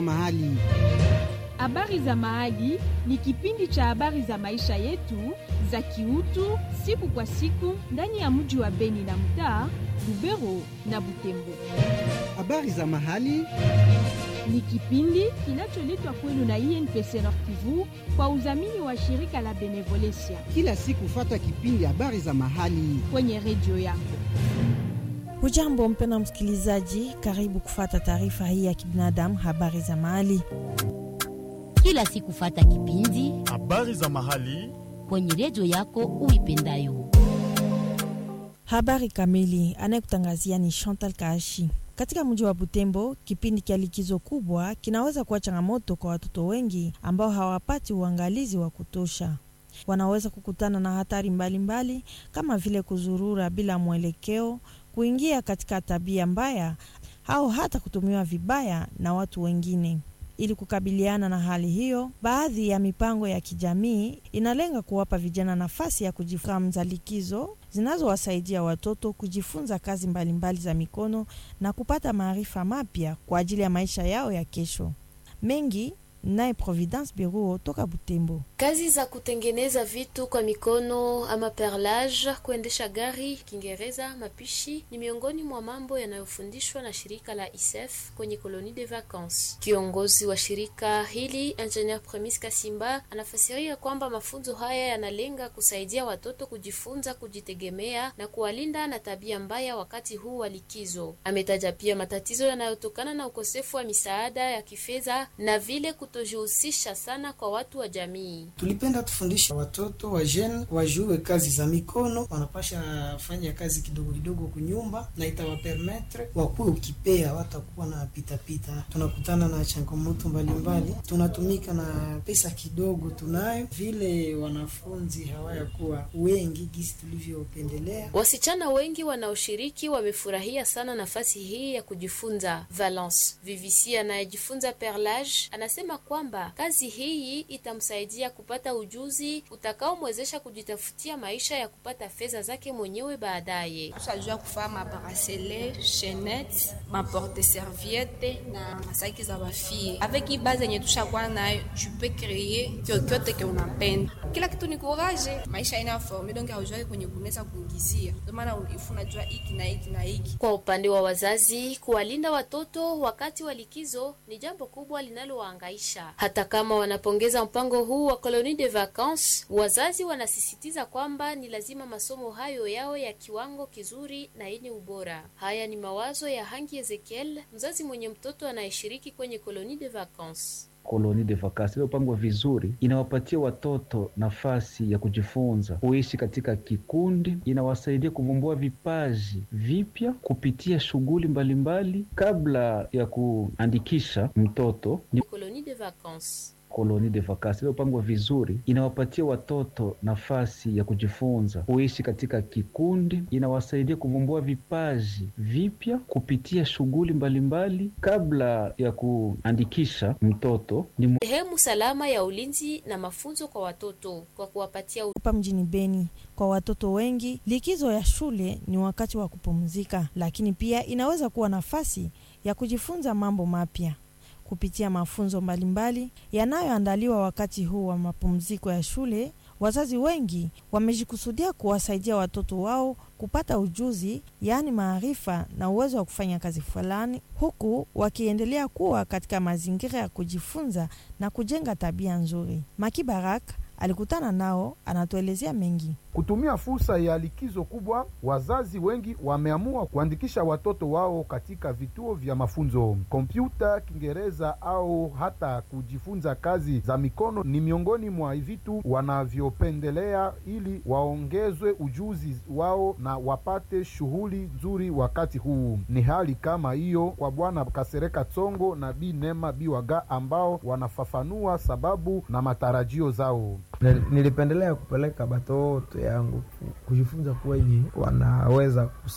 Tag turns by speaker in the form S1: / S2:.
S1: za mahali.
S2: Habari za Mahali ni kipindi cha habari za maisha yetu za kiutu siku kwa siku ndani ya mji wa Beni na mtaa Lubero na Butembo.
S1: Habari za mahali
S2: Ni kipindi kinacholetwa kwenu na INPC Nord Kivu kwa udhamini wa shirika la Benevolencia
S1: kila siku, fata kipindi habari za mahali.
S2: kwenye redio yako.
S3: Hujambo mpena msikilizaji, karibu kufata taarifa hii ya kibinadamu, habari za mahali.
S4: kila siku fata kipindi
S5: Habari za mahali.
S4: kwenye redio yako uipendayo.
S3: Habari kamili anayekutangazia ni Chantal Kaashi. Katika mji wa Butembo, kipindi cha likizo kubwa kinaweza kuwa changamoto kwa watoto wengi ambao hawapati uangalizi wa kutosha. Wanaweza kukutana na hatari mbalimbali mbali, kama vile kuzurura bila mwelekeo, kuingia katika tabia mbaya au hata kutumiwa vibaya na watu wengine. Ili kukabiliana na hali hiyo, baadhi ya mipango ya kijamii inalenga kuwapa vijana nafasi ya kujifunza likizo zinazowasaidia watoto kujifunza kazi mbalimbali za mikono na kupata maarifa mapya kwa ajili ya maisha yao ya kesho. Mengi naye Providence Biruo toka Butembo.
S6: Kazi za kutengeneza vitu kwa mikono ama perlage, kuendesha gari, Kiingereza, mapishi ni miongoni mwa mambo yanayofundishwa na shirika la ISEF kwenye koloni de vacances. Kiongozi wa shirika hili Engineer Premis Kasimba anafasiria kwamba mafunzo haya yanalenga kusaidia watoto kujifunza kujitegemea na kuwalinda na tabia mbaya wakati huu wa likizo. Ametaja pia matatizo yanayotokana na ukosefu wa misaada ya kifedha na vile kutojihusisha sana kwa watu wa jamii.
S7: Tulipenda tufundishe watoto wa jene wajue kazi za mikono, wanapasha fanya kazi kidogo kidogo kunyumba, na itawapermetre wakuwe ukipea, watakuwa na pitapita. Tunakutana na changamoto mbalimbali, tunatumika na pesa kidogo tunayo, vile wanafunzi hawayakuwa wengi gisi tulivyopendelea.
S6: Wasichana wengi wanaoshiriki wamefurahia sana nafasi hii ya kujifunza. Valence Vivisi anayejifunza perlage anasema kwamba kazi hii itamsaidia kupata ujuzi utakaomwezesha kujitafutia maisha ya kupata fedha zake mwenyewe baadaye.
S8: tushajua kufaa mabrasele chainette maporte serviette na masaki za bafie avec hii base yenye tushakuwa nayo tu peux créer kyokyote ke unapenda kila kitu ni courage maisha ina forme donc haujai kwenye kunaweza kuingizia ndio maana ifu unajua hiki na hiki na hiki
S6: Kwa upande wa wazazi, kuwalinda watoto wakati wa likizo ni jambo kubwa linalowaangaisha. Hata kama wanapongeza mpango huu wa Colonie de Vacances, wazazi wanasisitiza kwamba ni lazima masomo hayo yawe ya kiwango kizuri na yenye ubora. Haya ni mawazo ya Hangi Ezekiel, mzazi mwenye mtoto anayeshiriki kwenye Colonie de Vacances.
S9: koloni de vacances iliyopangwa vizuri inawapatia watoto nafasi ya kujifunza kuishi katika kikundi, inawasaidia kuvumbua vipaji vipya kupitia shughuli mbalimbali kabla ya kuandikisha mtoto. Ni
S6: Colonie de Vacances.
S9: koloni de vacances iliyopangwa vizuri inawapatia watoto nafasi ya kujifunza kuishi katika kikundi, inawasaidia kuvumbua vipaji vipya kupitia shughuli mbalimbali kabla ya kuandikisha mtoto. Ni
S6: Sehemu salama ya ulinzi na mafunzo kwa watoto kwa kuwapatia
S3: Hapa mjini Beni, kwa watoto wengi, likizo ya shule ni wakati wa kupumzika, lakini pia inaweza kuwa nafasi ya kujifunza mambo mapya kupitia mafunzo mbalimbali yanayoandaliwa wakati huu wa mapumziko ya shule. Wazazi wengi wamejikusudia kuwasaidia watoto wao kupata ujuzi, yaani maarifa na uwezo wa kufanya kazi fulani, huku wakiendelea kuwa katika mazingira ya kujifunza na kujenga tabia nzuri. Maki Barak alikutana nao, anatuelezea mengi.
S10: Kutumia fursa ya likizo kubwa, wazazi wengi wameamua kuandikisha watoto wao katika vituo vya mafunzo. Kompyuta, Kiingereza au hata kujifunza kazi za mikono ni miongoni mwa vitu wanavyopendelea ili waongezwe ujuzi wao na wapate shughuli nzuri wakati huu. Ni hali kama hiyo kwa Bwana Kasereka Tsongo na Bi Nema Biwaga ambao wanafafanua sababu na matarajio zao.
S11: Nilipendelea kupeleka batoto yangu kujifunza kwenye wanaweza